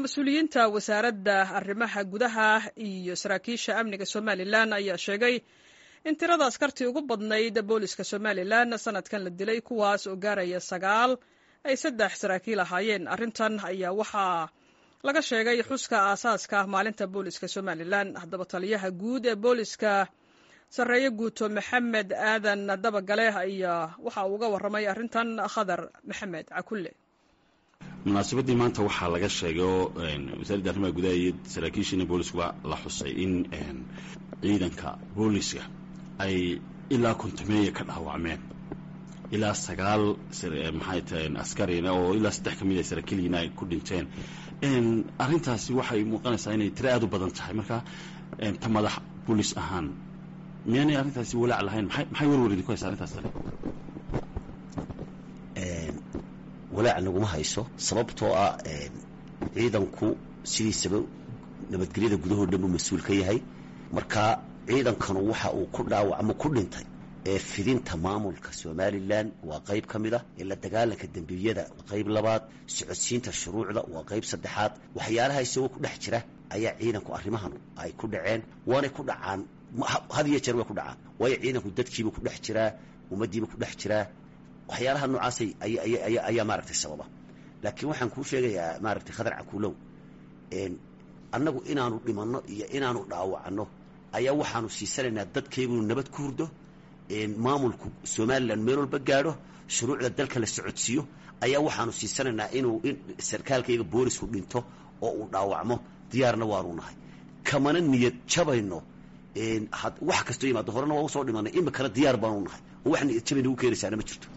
mas-uuliyiinta wasaaradda arrimaha gudaha iyo saraakiisha amniga somalilan ayaa sheegay in tirada askartii ugu badnayd booliska somalilan sanadkan la dilay kuwaas oo gaaraya sagaal ay saddex saraakiil ahaayeen arrintan ayaa waxaa laga sheegay xuska aasaaska maalinta booliska somalilan haddaba taliyaha guud ee booliska sarreeye guuto maxamed aadan dabagale ayaa waxa uu uga warramay arrintan khadar maxamed cakulle munaasabadii maanta waxaa laga sheegay oo wasaaradda arrimaha gudaha iyo saraakiishiina booliskuba la xusay in ciidanka booliska ay ilaa kontameeya ka dhaawacmeen ilaa sagaal maxay tahay askarina oo ilaa saddex ka mid a saraakiiliina ay ku dhinteen arrintaasi waxay muuqanaysaa inay tiro aad u badan tahay marka ta madax boolis ahaan miyaanay arrintaasi walaac lahayn maxay warwar idinku haysa arrintaas walaac naguma hayso sababtoo ah ciidanku sidiisaba nabadgelyada gudahoo dhan buu mas-uul ka yahay marka ciidankanu waxa uu ku dhaawacmo ku dhintay ee fidinta maamulka somalilan waa qayb ka mid ah ee la dagaalanka dembiyada qayb labaad socodsiinta shuruucda waa qayb saddexaad waxyaalaha isagoo ku dhex jira ayaa ciidanku arrimahan ay ku dhaceen waanay ku dhacaan had iyo jeer way ku dhacaan waayo ciidanku dadkiiba ku dhex jiraa ummaddiiba ku dhex jiraa waxyaalaha noocaasay ayaa maaragtay sababa laakiin waxaan kuu sheegayaa maaragtay khadar cakuulow annagu inaanu dhimanno iyo inaanu dhaawacno ayaa waxaanu siisanaynaa dadkaygunu nabad ku hurdo maamulku somalilan meel walba gaadho shuruucda dalka la socodsiiyo ayaa waxaanu siisanaynaa inuu sarkaalkayga boolisku dhinto oo uu dhaawacmo diyaarna waanu nahay kamana niyad jabayno wax kastoo yimaado horena waa usoo dhimanay imikana diyaar baanu nahay oo wax niyad jabay nagu keenaysaana ma jirto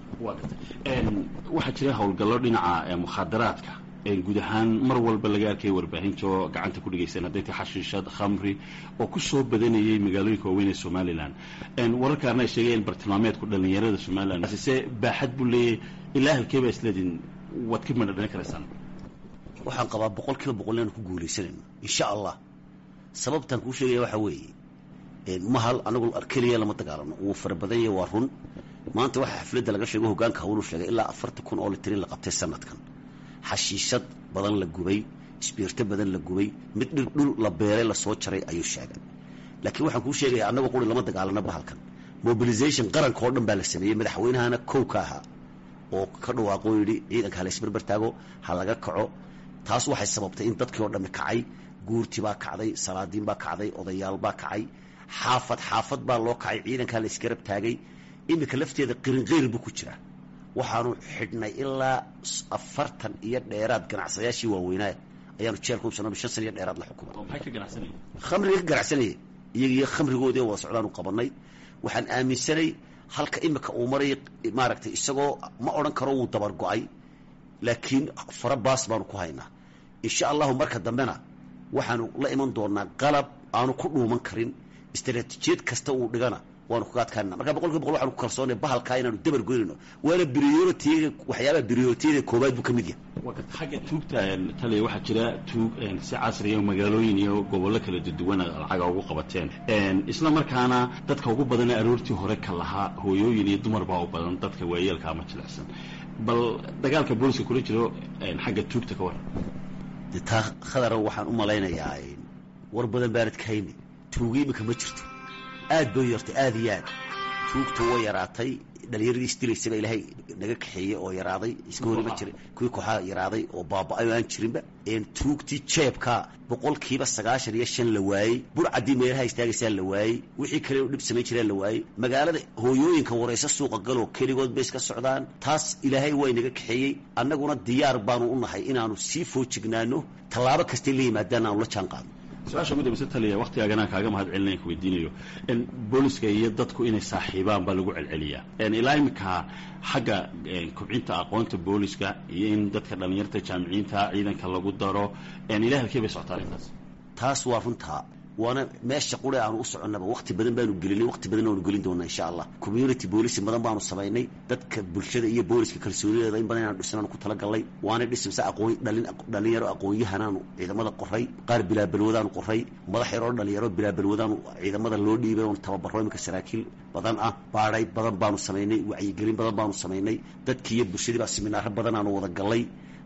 waxaa jira howlgallo dhinaca mukhaadaraadka guud ahaan mar walba laga arkaya warbaahinta oo gacanta ku dhegaysan hadday tahay xashiishad khamri oo ku soo badanayay magaalooyinka waaweyn ee somalilan wararkaarna ay sheegayeen bartilmaameedku dhallinyarada somalilan se baaxad buu leeyahay ilaa halkee baa isleediin waad ka madha dhalin karaysaan waxaan qabaa boqol kiiba boqol inaanu ku guulaysanayno insha allah sababtaan kuu sheegaya waxaa weeye mahal anagu keliya lama dagaalano wuu fara badan yahay waa run maanta waxaa xafladda laga sheego hogaanka hawlu sheegay ilaa afartan kun oo litrin la qabtay sanadkan xashiishad badan la gubay isbiirto badan la gubay mid dhir dhul la beeray lasoo jaray ayuu sheegay laakiin waxaan kuu sheegaya annagoo quri lama dagaalano bahalkan mobilization qaranka oo dhan baa la sameeyey madaxweynahana kow ka ahaa oo ka dhawaaqoo yidhi ciidanka ha laysbarbar taago ha laga kaco taas waxay sababtay in dadkii oo dhammi kacay guurti baa kacday salaadiin baa kacday odayaal baa kacay xaafad xaafad baa loo kacay ciidankaa la isgarab taagay iminka lafteeda qirinqeyr buu ku jiraa waxaanu xidhnay ilaa afartan iyo dheeraad ganacsadayaashii waaweynaa ayaanu jeelka ubsano shan san iyo dheeraad la xukumay khamriga ka ganacsanayay iyagiyo khamrigoodii wada socdaanu qabanay waxaan aaminsanay halka imika uu maray maaragtay isagoo ma odhan karo wuu dabar go-ay laakiin fara baas baanu ku haynaa insha allahu marka dambena waxaanu la iman doonaa qalab aanu ku dhuuman karin istaraatiijiyad kasta uu dhigana waanu kaga adkaanana marka boqol kiiba boqol waxanu ku kalsoonay bahalkaa inaanu dabar goynayno waana brioritiga waxyaabaha brioritiyaga koobaad buu ka mid yahay xagga tuugta taliya waxaa jira tuug si casriya magaalooyin iyo gobollo kala duduwana lacaga ugu qabateen isla markaana dadka ugu badana aroortii hore ka lahaa hooyooyin iyo dumar baa u badan dadka waayeelka ama jilicsan bal dagaalka booliska kula jiro xagga tuugta ka waran de taa khadara waxaan u malaynayaa war badan baanad ka hayni tuuga imika ma jirto aad bay yartay aad iyo aad tuugta way yaraatay dhalinyaradii isdilaysaba ilaahay naga kaxeeyey oo yaraaday iska horima jiray kuwii kooxaha yaraaday oo baaba-ay oo aan jirinba tuugtii jeebka boqolkiiba sagaashan iyo shan la waayey burcaddii meelaha istaagaysaa la waayey wixii kale dhib samayn jiraan la waayey magaalada hooyooyinka warayso suuqa galoo keligood bay iska socdaan taas ilaahay way naga kaxeeyey annaguna diyaar baanu u nahay inaanu sii foojignaano tallaabo kastay la yimaadaan aanu la jaan qaadno su-aasha ugu dambeysa taliya waktigaaganaan kaaga mahad celinaya ku weydiinayo booliska iyo dadku inay saaxiibaan baa lagu celceliyaa ilaa iminka xagga kobcinta aqoonta booliska iyo in dadka dhallinyarta jaamiciyiinta ciidanka lagu daro ilaa halkee bay socotaa arrintaas taas waa runtaa waana meesha qure aanu u soconnaba wakti badan baanu gelinay wakti badan aanu gelin doonaa insha allah community boolici badan baanu samaynay dadka bulshada iyo booliska kalsoonideeda in badan inaanu dhisnaanu ku talagalnay waana dhisimse aqoon dhalin dhalinyaro aqoon-yahanaanu ciidamada qoray qaar bilaabalwadaanu qoray madax yaroo dhalinyaro bilaabalwadaanu ciidamada loo dhiibay oon tababaro iminka saraakiil badan ah baadhay badan baanu samaynay wacyigelin badan baanu samaynay dadkii iyo bulshadii baa siminaaro badan aanu wada gallay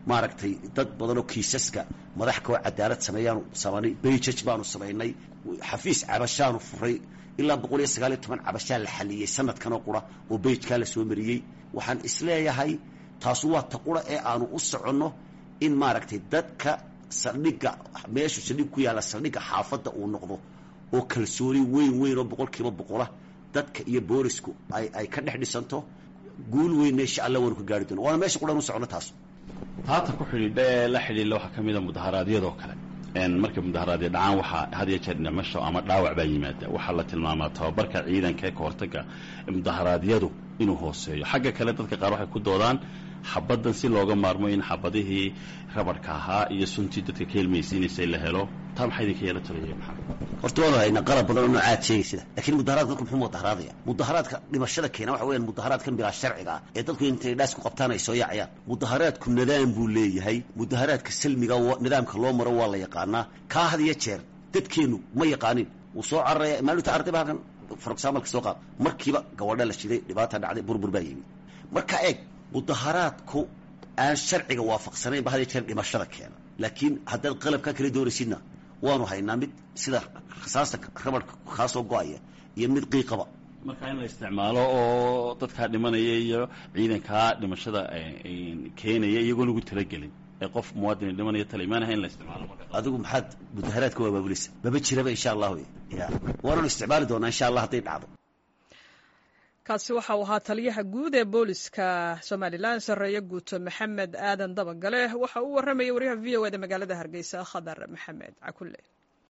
maaragtay dad badanoo kiisaska madax kao cadaalad sameeyaanu samaynay bayjaj baanu samaynay xafiis cabashaanu furay ilaa boqol iyo sagaal iyo toban cabashaa la xaliyey sanadkanoo qura oo bayjkaa la soo mariyey waxaan isleeyahay taasu waa ta qura ee aanu u soconno in maaragtay dadka saldhigga meeshu saldhig ku yaalla saldhigga xaafadda uu noqdo oo kalsooni weyn weyn oo boqol kiiba boqola dadka iyo boolisku ay ay ka dhex dhisanto guul weynna insha allah waanu ka gaari doona waana meesha quran u soconno taas taata ku xidhiidha ee la xidhiidha waxaa ka mid a mudaharaadyadoo kale markay mudaharaadya dhacaan waxaa had iyo jeer dhimasho ama dhaawac baa yimaada waxaa la tilmaamaa tababarka ciidanka ee kahortaga mudaharaadyadu inuu hooseeyo xagga kale dadka qaar waxay ku doodaan xabaddan si looga maarmo in xabadihii rabarhka ahaa iyo suntii dadka ka helmaysiinaysay la helo taa maxaa idinka yeela talaya maxaa horta waanu haynaa qalab badan oo noocaad sheegay sida laakiin mudaharaadka dadku muxuu mudaharaadaya mudaharaadka dhimashada keena waxa weeyaan mudaharaadkan bilaa sharciga ah ee dadku intay dhaas ku qabtaan ay soo yaacayaan mudaharaadku nidaam buu leeyahay mudaharaadka salmiga nidaamka loo maro waa la yaqaanaa kaa had iyo jeer dadkeennu ma yaqaanin wuu soo cararaya maalinta arday ba halkan for examalka soo qaad markiiba gabadha la shiday dhibaata dhacday burbur baa yimi marka eeg mudaharaadku aan sharciga waafaqsanayn ba had iyo jeer dhimashada keena laakiin haddaad qalabkaa kala doonaysidna waanu haynaa mid sida rasaasta rabarka kaa soo go-aya iyo mid qiiqaba marka in la isticmaalo oo dadkaa dhimanaya iyo ciidankaa dhimashada keenaya iyagoon ugu talagelin ee qof muwaadin dhimanaya tala imaanaha in la isticmaalo adigu maxaad mudaharaadka waa baabuleysa maba jiraba insha allahu ya waananu isticmaali doonaa insha allah hadday dhacdo kaasi waxa uu ahaa taliyaha guud ee booliska somalilan sarreeye guuto maxamed aadan dabagale waxa uu warramayay waryaha v o eda magaalada hargeysa khadar maxamed cakulle